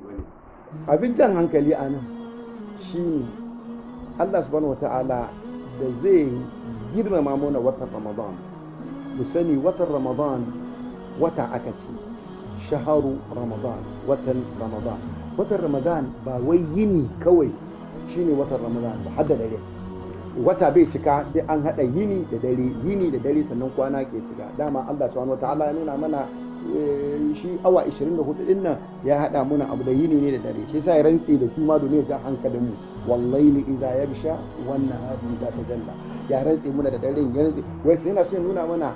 abin jan hankali a nan shine Allah subhanahu wata'ala da zai girmama mana watan ramadan mu sani watan ramadan wata aka ce shaharu ramadan watan ramadan watan ramadan ba wai yini kawai shine watan ramadan ba hadda dare wata bai cika sai an hada yini da dare yini da dare sannan kwana ke cika dama Allah subhanahu wataala ya nuna mana shi awa 24 din nan ya hada muna abu da yini ne da dare shi yasa ya rantse da su ma domin ya hankalin mu wallahi iza yabsha wan nahari idza tajalla ya rantse muna da dare ya rantse wai sai yana so ya nuna mana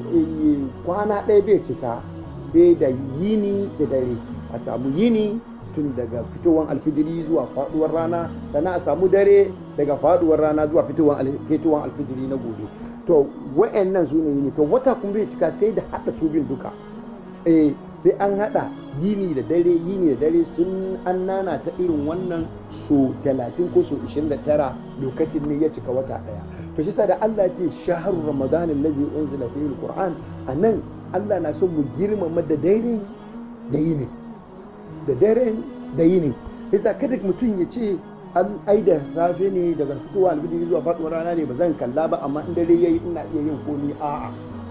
kwana ɗaya bai cika sai da yini da dare a samu yini tun daga fitowar alfijiri zuwa faduwar rana sannan a samu dare daga faduwar rana zuwa fitowar alfijiri na gobe to wa'annan su ne yini to wata kuma bai cika sai da haɗa su bin duka eh sai an haɗa yini da dare yini da dare sun an nana ta irin wannan so 30 ko so 29 lokacin ne ya cika wata ɗaya to shi da Allah ce shaharu ramadan allazi unzila fihi alquran anan Allah na son mu girmama da dare da yini da daren da yini yasa kada mutum ya ce an ai da safe ne daga fitowa alfijiri zuwa faɗuwar rana ne ba zan kalla ba amma in dare yayi ina iya yin komi a'a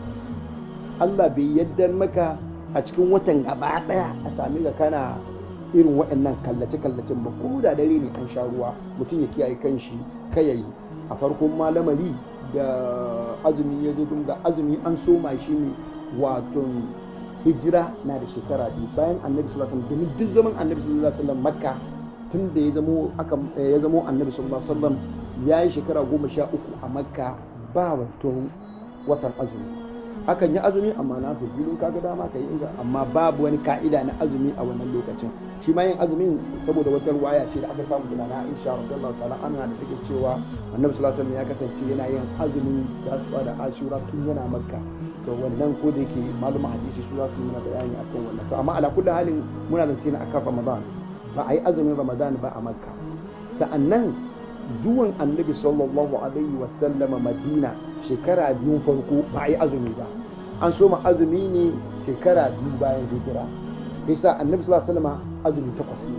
Allah bai yadda maka a cikin watan gaba daya a sami ga kana irin waɗannan kallace-kallacen ba ko da dare ne an sha ruwa mutum ya kiyaye kanshi kayayi a farkon malamari da azumi ya zo da azumi an soma shi ne wato hijira na da shekara biyu bayan annabi sallallahu alaihi wasallam domin duk zaman annabi sallallahu alaihi wasallam makka tun da ya zamo aka ya zamo annabi sallallahu alaihi wasallam ya yi shekara goma sha uku a makka ba wato watan azumi akan yi azumi amma na fi bilin kaga dama ka yi inga amma babu wani ka'ida na azumi a wannan lokacin shi ma yin azumin saboda wata ruwaya ce da aka samu da na Aisha radiyallahu ta'ala anha da take cewa Annabi sallallahu alaihi wasallam ya kasance yana yin azumin Tasu'a da Ashura tun yana Makka to wannan ko da yake maluma hadisi su za su yi mana bayani akan wannan to amma ala kulli halin muna zance na akan Ramadan ba a yi azumin Ramadan ba a Makka sa'annan zuwan Annabi sallallahu alaihi wasallam Madina shekara biyun farko ba a yi azumi ba an soma azumi ne shekara biyu bayan hijira yasa annabi sallallahu alaihi wasallam azumi takwas ne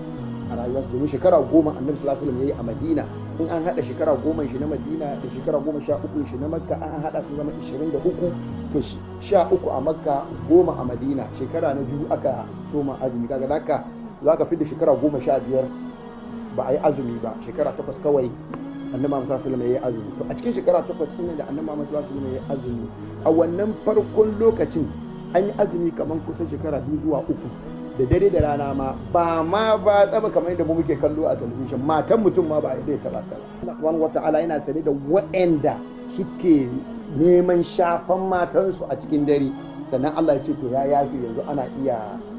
a rayuwarsa domin shekara goma annabi sallallahu alaihi wasallam yayi a madina in an hada shekara goma shi na madina da shekara goma sha uku shi na makka an hada su zama ishirin da uku to sha uku a makka goma a madina shekara na biyu aka soma azumi kaga zaka zaka fi da shekara goma sha biyar ba a yi azumi ba shekara takwas kawai annabi Muhammad sallallahu alaihi wasallam ya azumi to a cikin shekara takwas din da annabi Muhammad sallallahu alaihi wasallam ya azumi a wannan farkon lokacin an yi azumi kamar kusan shekara biyu zuwa uku da dare da rana ma ba ma ba tsaba kamar yadda mu muke kallo a talabijin matan mutum ma ba a zai taba ta wani wata'ala yana sane da waɗanda suke neman shafan matansu a cikin dare sannan Allah ya ce to ya yafi yanzu ana iya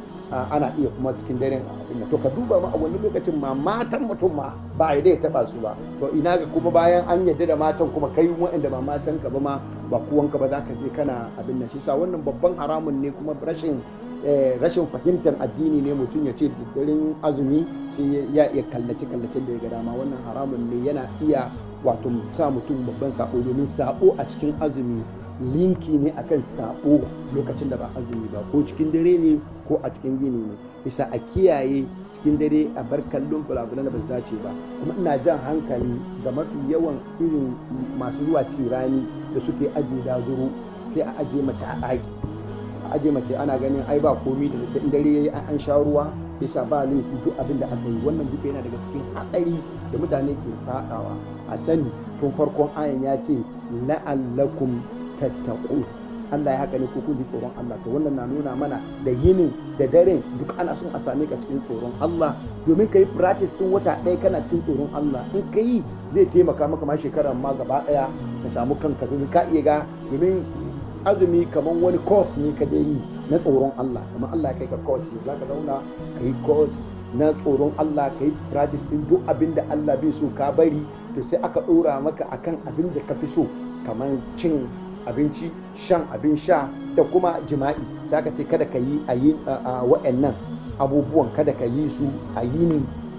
ana iya kuma cikin daren abin to ka duba ma a wani lokacin ma matan mutum ma ba a ya taba su ba to ina ga kuma bayan an yadda da matan kuma kai waɗanda ba matan ka ba ma ba kuwanka ba za ka je kana abin nan shi sa wannan babban haramun ne kuma rashin rashin fahimtar addini ne mutum ya ce daren azumi sai ya iya kallace kallace da ya ga dama wannan haramun ne yana iya wato sa mutum babban sako domin sako a cikin azumi linki ne akan sabo lokacin da ba azumi ba ko cikin dare ne ko a cikin gini ne bisa a kiyaye cikin dare a bar kallon fulafulan da ba su dace ba kuma ina jan hankali ga mafi yawan irin masu zuwa cirani da suke ajiye dazuru sai a ajiye mace a ɗaki a ajiye mace ana ganin ai ba komi da in dare yayi an sha ruwa yasa ba laifi duk abin da aka yi wannan duka yana daga cikin haɗari da mutane ke faɗawa a sani tun farkon ayan ya ce la'allakum tattaku Allah ya haka ne ko kun ji tsoron Allah to wannan na nuna mana da yinin da daren duk ana son a same ka cikin tsoron Allah domin ka yi practice tun wata ɗaya kana cikin tsoron Allah in ka yi zai taimaka maka ma shekarar ma gaba ɗaya ka samu kanka domin ka iya ga domin azumi kamar wani course ne ka je yi na tsoron Allah kamar Allah ya kai ka course ne zaka zauna ka yi course na tsoron Allah ka yi practice din duk abin da Allah bai so ka bari to sai aka ɗora maka akan abin da ka fi so kamar cin abinci shan abin sha da kuma jima'i za ka ce kada ka yi a yi wa'annan abubuwan kada ka yi su a yinin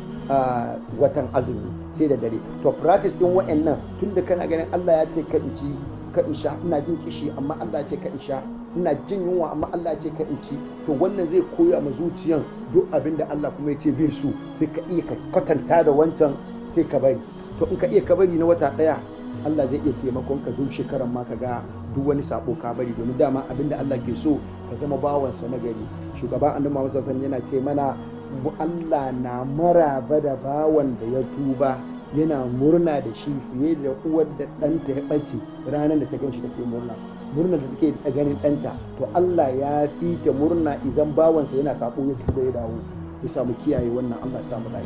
watan azumi sai da dare to practice din wa'annan tun da kana ganin Allah ya ce ka in ci ka in sha ina jin kishi amma Allah ya ce ka in sha ina jin yunwa amma Allah ya ce ka in ci to wannan zai koya ma zuciyan duk abin da Allah kuma ya ce bai so sai ka iya ka kwatanta da wancan sai ka bari to in ka iya ka bari na wata daya Allah zai iya taimakon ka duk shekaran ma ka ga duk wani sabo ka bari domin dama abin da Allah ke so ka zama bawansa na gari shugaban annabi Muhammad sallallahu yana ce mana Allah na maraba da bawan da ya tuba yana murna da shi fiye da uwar da ɗanta ya ɓace ranar da ta gan shi take murna murnar da take da ganin ɗanta to Allah ya fi ta murna idan bawansa yana sabo ya tuba ya dawo ya samu kiyaye wannan Allah ya samu lafiya